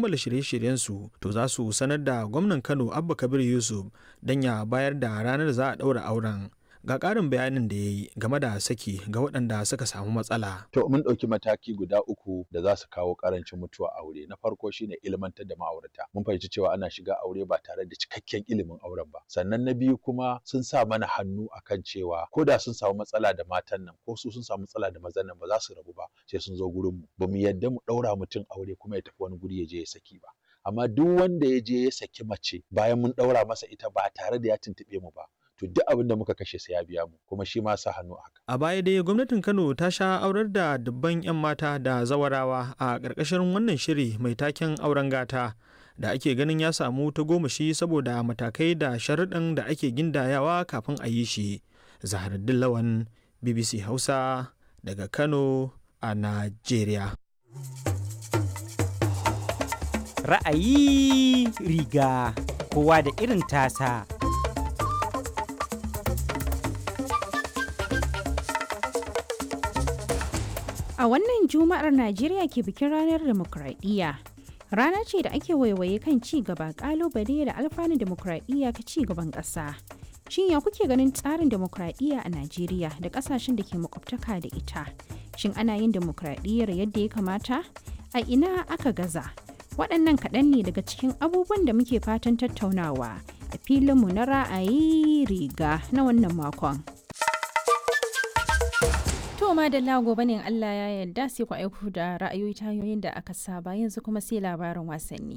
kammala shirye-shiryensu to za su sanar da gwamnan Kano Abba Kabir Yusuf don ya bayar da ranar za a ɗaura auren. Ga ƙarin bayanin da ya yi game da saki ga waɗanda suka samu matsala. To mun ɗauki mataki guda uku da za su kawo ƙarancin mutuwa aure. Na farko shine ilmantar da ma'aurata. Mun fahimci cewa ana shiga aure ba tare da cikakken ilimin auren ba. Sannan na biyu kuma sun sa mana hannu akan cewa ko da sun samu matsala da matan nan ko su sun samu matsala da mazan nan ba za su rabu ba sai sun zo gurin mu. Ba mu yadda mu ɗaura mutum aure kuma ya tafi wani guri ya je ya saki ba. Amma duk wanda ya je ya saki mace bayan mun ɗaura masa ita ba tare da ya tuntuɓe mu ba. to duk abin da muka kashe sai ya biya mu kuma shi ma sa hannu haka. A baya dai gwamnatin Kano ta sha aurar da dubban 'yan mata da zawarawa a ƙarƙashin wannan shiri mai taken auren gata da ake ganin ya samu ta gomashi saboda matakai da sharuɗan da ake gindayawa kafin a yi shi. Zaharaddin Lawan BBC Hausa daga Kano a Najeriya. Ra'ayi riga kowa da irin tasa. A wannan Juma'ar Najeriya ke bikin ranar demokradiyya. Rana ce da ake waiwaye kan ci gaba kalubale da alfanun demokradiyya ka ci gaban ƙasa. Shin ya kuke ganin tsarin demokradiyya a Najeriya da ƙasashen da ke makwabtaka da ita? Shin ana yin demokradiyyar yadda ya kamata? A ina aka gaza? Waɗannan kaɗan ne daga cikin abubuwan da muke fatan tattaunawa a filinmu na ra'ayi riga na wannan makon. To ma da gobe ne Allah ya yarda sai ku aiko da ra'ayoyi ta hanyoyin da aka saba yanzu kuma sai labarin wasanni.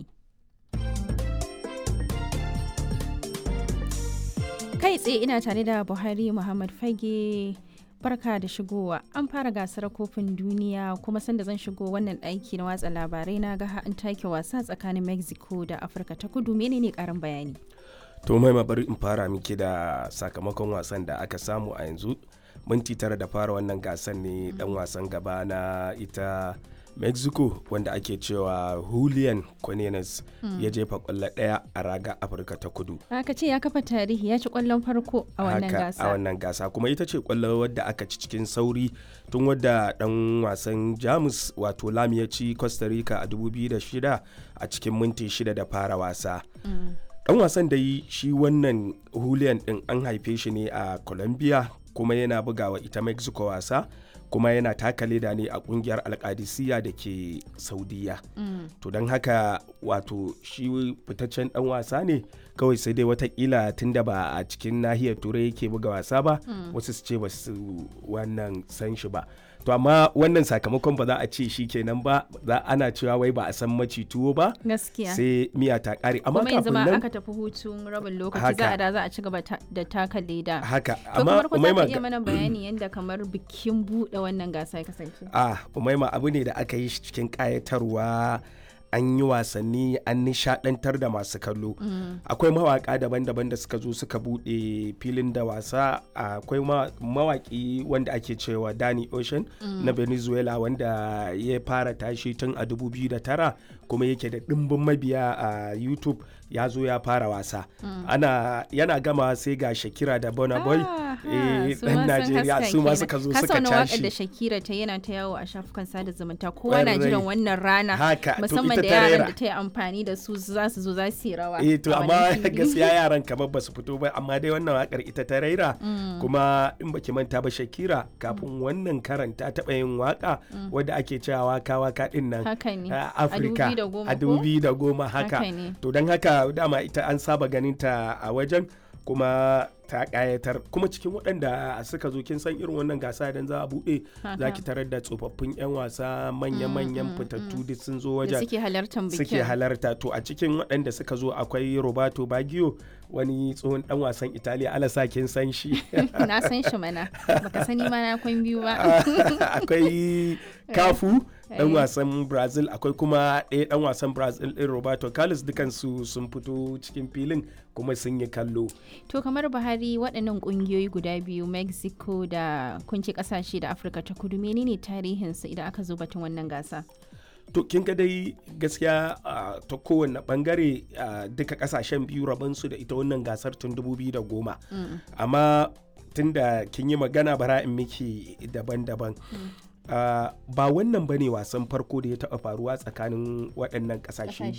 Kai tsaye ina tare da Buhari Muhammad Fage barka da shigowa an fara gasar kofin duniya kuma sanda zan shigo wannan ɗaki na watsa labarai na ga an take wasa tsakanin Mexico da Afirka ta kudu menene karin bayani. To mai bari in fara miki da sakamakon wasan da aka samu a yanzu minti tara da fara wannan gasan ne dan wasan gaba na ita mexico wanda ake cewa julian cornelius ya jefa kwallo daya a raga afirka ta kudu aka ce ya kafa tarihi ya ci kwallon farko a wannan gasa a wannan gasa kuma ita ce kwallo wadda aka ci cikin sauri tun wadda dan wasan jamus wato lam ya ci costa rica a 2006 a cikin minti shida da fara wasa dan wasan da yi shi wannan julian din an haife shi ne a colombia kuma yana bugawa ita mexico wasa kuma yana taka leda ne a kungiyar alkadisiya da ke saudiya mm. to don haka wato shi fitaccen dan wasa ne kawai sai dai watakila tunda ba a cikin nahiyar turai yake buga wasa ba mm. wasu su ce ba su wannan san shi ba to amma wannan sakamakon ba za a ce shi kenan ba za ana cewa wai ba a san maci tuwo ba gaskiya sai miya ta kare amma kuma yanzu kafin ma nan aka tafi hutun rabin lokaci za a da za a ci gaba da taka leda haka to amma kamar ku za ka Umaima iya mana bayani yadda kamar bikin buɗe wannan gasa ya kasance ah umaima abu ne da aka yi shi cikin kayatarwa an yi wasanni an nishadantar da masu kallo akwai mawaka daban-daban da suka zo suka bude filin da wasa akwai ma- mawaki wanda ake cewa Danny Ocean na Venezuela wanda ya fara tashi tun a 2009 kuma yake da ɗimbin mabiya a YouTube ya zo ya fara wasa ana yana gama sai ga Shakira da Burna Boy Ah, eh, su dan ma sun Najeriya haska su ma kenan. suka zo Ka suka sauna waƙar da tashi Shakira ta yana ta yawo a shafukan sada zumunta kowa na Ƙwarai. jiran wannan rana Haka, to musamman ita da ta yaran rera. da ta yi amfani da su za su zo za su yi rawa eh to a amma wannan fili. gaskiya yaran kamar ba su fito ba amma dai wannan wakar ita ta raira kuma in baki manta ba Shakira kafin wannan karan ta taɓa yin waka wadda ake cewa waka waka din nan haka ne a Afirka a 2010 a ko? dubi da goma haka Haka ne. to don haka dama ita an saba ganin ta a wajen kuma ta kayatar kuma cikin waɗanda suka zo kin san irin wannan gasa idan za a buɗe za Haka. ki tarar da tsofaffin 'yan wasa manya-manyan fitattu duk sun zo da wajen suke halartar bikin suke halarta to a cikin waɗanda suka zo akwai roberto baggio wani tsohon dan wasan italiya alasa kin san shi na san shi mana baka sani ma na kwan biyu ba akwai kafu dan Eh. wasan brazil akwai kuma ɗaya dan wasan brazil ɗin roberto carlos dukansu sun fito cikin filin kuma sun yi kallo to kamar buhari waɗannan ƙungiyoyi guda biyu mexico da kunci ƙasashe da afirka ta kudu menene tarihinsu idan aka zo batun wannan gasa to kin ga dai gaskiya ah, ta kowane bangare ah, duka kasashen biyu rabansu da ita wannan gasar tun 2010 amma tunda kin yi magana bara in miki daban-daban Ah, ba wannan bane wasan farko da ya taɓa faruwa tsakanin waɗannan ƙasashe Ƙasashe